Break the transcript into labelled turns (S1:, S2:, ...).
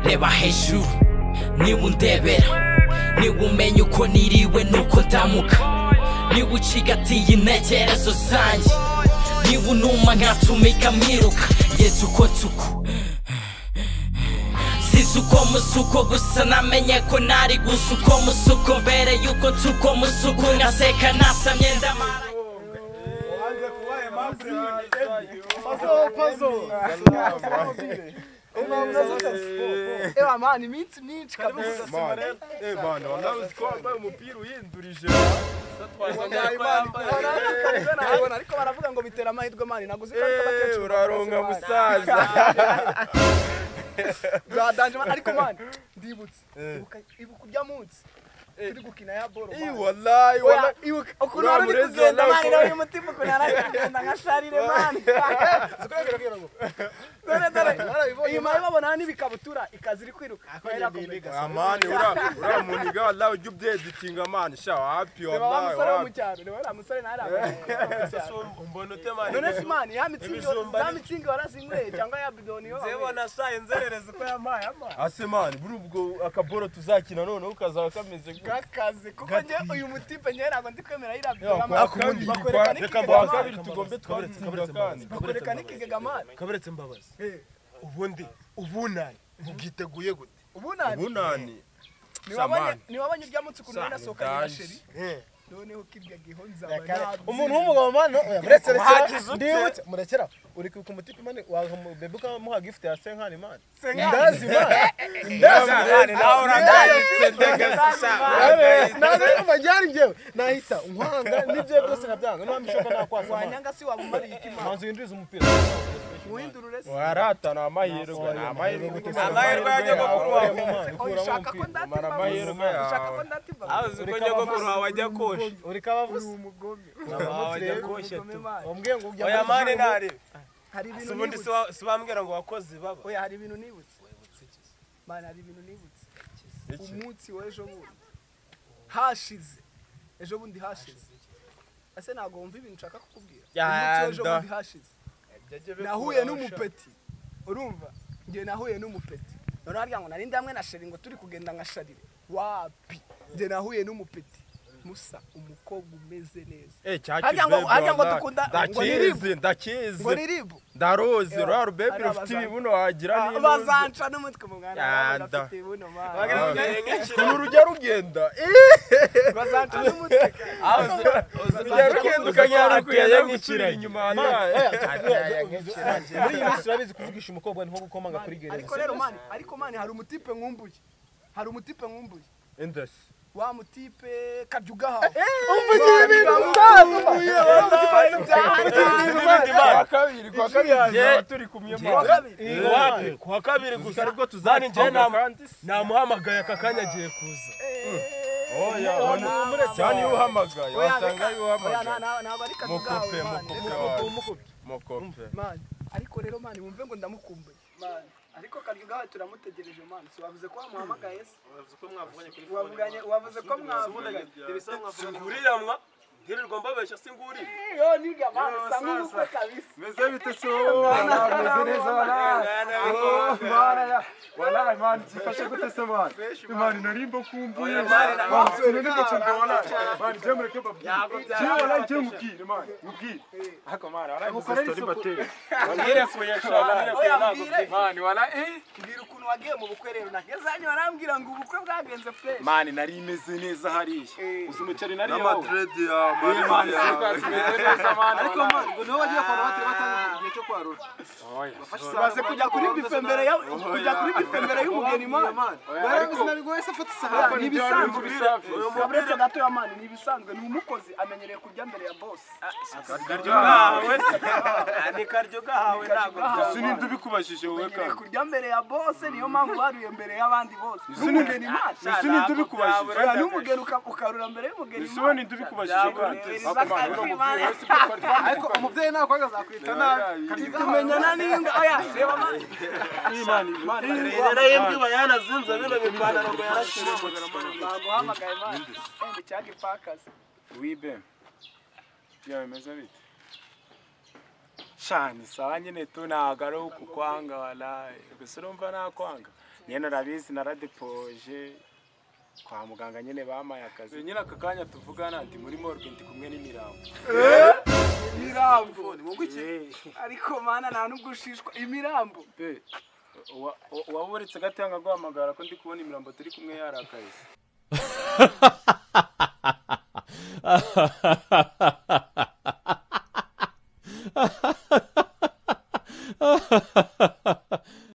S1: reba hejuru niba undebera niba umenya uko niriwe nuko ndamuka niba ucigatiye intekerezo zanjye niba unuma nkatumika mwiruka yeze uko tuku size uko musuko gusa namenye ko nari gusa uko musuko mbere yuko tuko musuko nkaseka nasamye ndamara
S2: Ewa mani iminsi myinshi kabisa nayibona ariko baravuga ngo bitera amahirwe mani naguze ikarita bakecuru
S3: uraronka
S2: bakase, mani.
S3: musaza
S2: bradanje mani ariko mani ndibutse ibuka- ibuka urya munsi turi gukina ya boro mani.
S3: wallahi
S2: Oya,
S3: wallahi
S2: ibuka ukuntu wari uri kugenda
S3: uramurezera,
S2: mani nawe umutima ukuntu yari ari kugenda nka sharire mani dore dore inyuma y'ibabona n'ibikabutura ikaza iri kwiruka Irakomeza.
S3: amani ura- uramuniga wallahi ujya ubyezitinga amani sha wapi
S2: Reba wa
S3: wallahi
S2: musore wo mu
S3: wapi
S2: cyaro reba uriya musore ntari abantu
S4: umbona utemanye
S2: none simani ya mitsingi
S4: Ibijumba
S2: za
S4: ni-
S2: mitsingi warazinyweye cyangwa ya bidoni yo wanyweye.
S4: zebona sha inzererezi ko yamaye amaye
S3: ase mani buri ubwo akaboro tuzakina noneho kazaba kameze gutya.
S2: kakaze kuko njye uyu mutipe njye ntabwo ndi kwemera yiriya
S3: Yo,
S2: bidoni
S3: kwa kabiri, kwa-
S2: bakwereka
S3: reka kwa
S2: n'ikigega mani
S3: kabiri tugombe twabitsinda kandi
S2: bakwereka n'ikigega mani
S4: kabaretse mbabazi ubundi ubunani mubwiteguye gute
S2: ubu nani
S3: bunani
S2: niwabonye
S3: Samani.
S2: niwabonye urya munsi ukuntu banasohokanye na
S3: Samudanje.
S2: sheri
S5: Eh.
S2: noneho kirya giho nzaba
S5: umuntu w'umugabo mani oya, muretse
S3: Wagize
S5: rekera
S3: ute?
S5: ndibutse murekera uri kwibuka umutima mani waha mu- bebe ukamuha gift ya senkani mani
S2: ntabwo
S5: ndazi mani
S3: Mani, nawe uragayitse ndegasi
S5: ntabwo ari kumajyari njyewe nahita nkwanga n'ibyo byose nkabyanga nta mishoka nakwasa mani
S2: wanyanga si wamumariye ikimana
S5: manzi winjiriza umupira
S2: uhindurure se
S3: warata ni amahirwe ni amahirwe
S4: amahirwe ya nyogokuru wawe.
S5: Mani, ukuramo
S2: ushaka ko
S5: umupira.
S2: ndatimba
S3: amahirwe
S2: gusa? ushaka ko
S3: yawe.
S2: ndatimba
S4: azi ko nyogokuru wawe ajya kosha
S5: uri kabavuze
S2: uri umugome
S4: wawe ajya kosha
S2: Umugome
S4: tu
S2: mani.
S5: wambwiye ngo ujya
S4: oya
S5: muri
S4: mani
S5: gym,
S4: ntarebe
S2: hari
S4: si
S2: ibintu
S4: ubundi
S2: nibutse.
S4: siwa- si bambwira ngo wakoze baba
S2: oya hari ibintu nibutse mani hari ibintu nibutse umunsi w'ejo bundi hashize ejo bundi hashize ese ntabwo wumva ibintu nshaka kukubwira umunsi w'ejo
S3: Yanda.
S2: bundi hashize nahuye n'umupeti urumva njye nahuye n'umupeti noneho harya ngo narinde hamwe na sheri ngo turi kugenda nka sharire wapi njye nahuye n'umupeti musa umukobwa umeze neza
S3: Eh, cya
S2: Harya ngo-
S3: kibebe
S2: harya ngo
S3: wallahi.
S2: dukunda- ngo ni
S3: ndakizi
S2: ngo ni
S3: ndakizi
S2: ribu
S3: ndaroze
S2: Ewa,
S3: rura rubebe
S2: ari
S3: rufite
S2: abazanyi.
S3: ibibuno wagira n'intuzi
S2: bazanca n'umutwe mu mwana
S3: Yanda.
S2: bafite buno mwana
S3: ubu rujya rugenda
S2: bazanca n'umutwe
S3: rujya rugenda ukagera kugenda gusubira inyuma
S5: muri iyi minsi urabizi kuvugisha umukobwa ni nko gukomanga kuri gereza
S2: ariko rero mani ariko mani hari umutipe nkumbuye hari umutipe nkumbuye
S3: indasi
S2: wa mutipe karya ugahawe
S5: umvugira ibintu utazi
S3: kwa kabiri kwa kabiri tuzaba turi kumwe
S2: Wa
S3: mwana
S2: kabiri.
S4: iwapi kuwa kabiri gusa
S3: ubwo
S4: mani njyewe
S3: tuzakina
S4: namu-
S3: kandi si-
S4: namuhamagaye aka kanya agiye kuza
S3: oya cyane iyo uhamagaye
S2: Oya,
S3: wasanga
S2: reka-
S3: iyo
S2: oya, na-
S3: uhamagaye
S2: na- naba ari karya
S3: mukupe
S2: ugahawe, mani.
S3: mukupe
S2: Reka-
S3: wawe
S5: umukubi
S3: mukupe
S2: mani ariko rero mani wumve ngo ndamukumbuye mani ariko karya ugahawe turamutegereje mani si wavuze ko wamuhamagaye se wavuganye wavuze ko mwavuganye
S4: singurira mwa ntirirwa mbabeshya singurira
S2: yo niga mani sa nk'ubukwe kabisa
S3: meze bite so meze neza bana wala imani zifashe gute se bana imani narimba kumbuye bana none ndi gucunga wala bana je mureke babwire je wala je mubwire imani mubwire hako mara wala mukorera story bateye wabwire kuye shobora
S2: oya mbwire
S3: mani wala eh
S2: mbwira ukuntu wagiye mu bukwe rero nagezanye barambwira ngo ubukwe bwagenze fresh
S3: mani nari imeze neza hariya uzi umuceri nari yo madred ya
S6: mani
S3: mani
S2: ariko mani ngo niho wagiye kwa batiri batanga igihe cyo kwarura baze kujya kuri bife mbere ya kujya kuri bife mbere y'umugeni mani barabizi nabwo wese afata isahani ni ibisanzwe uretse gato ya mani ni ibisanzwe ni umukozi amenyereye kurya mbere ya boss
S4: gahawe ni karyo gahawe ntabwo
S2: gahawe.
S3: sinindi ubikubajije wowe
S2: amenyereye
S3: kandi
S2: kurya mbere ya boss niyo mpamvu baruye mbere y'abandi bose n'umugeni mani
S3: sinindi ubikubajije
S2: Oya, n'umugeni uka- ukarura mbere y'umugeni mani
S3: sinindi ubikubajije kandi
S2: ariko umubyeyi ntabwo azakwita nabi tumenyana n'inda oya reba mani
S4: rero y'imbwiba yanazinze bino bipantaro ngo yarashyire
S2: baguhamagaye mani enda icyagi pakazi
S6: wibe byawe bimeze bite shani sawa nyine tu ntabwo ari ukukwanga walayi gusa urumva nakwanga nyine narabizi naradipoje kwa muganga nyine bamaye akazi nyine aka kanya tuvugana ndi muri morgue ndi kumwe n'imirambo
S2: mirambo ni wowe iki
S6: Eh,
S2: ariko mana nta nubwo ushishwa imirambo
S6: be, uwa- uwa- uwaburetse gatanga aguhamagara ko ndi kubona imirambo turi kumwe yarakaye
S7: ha ha ha ha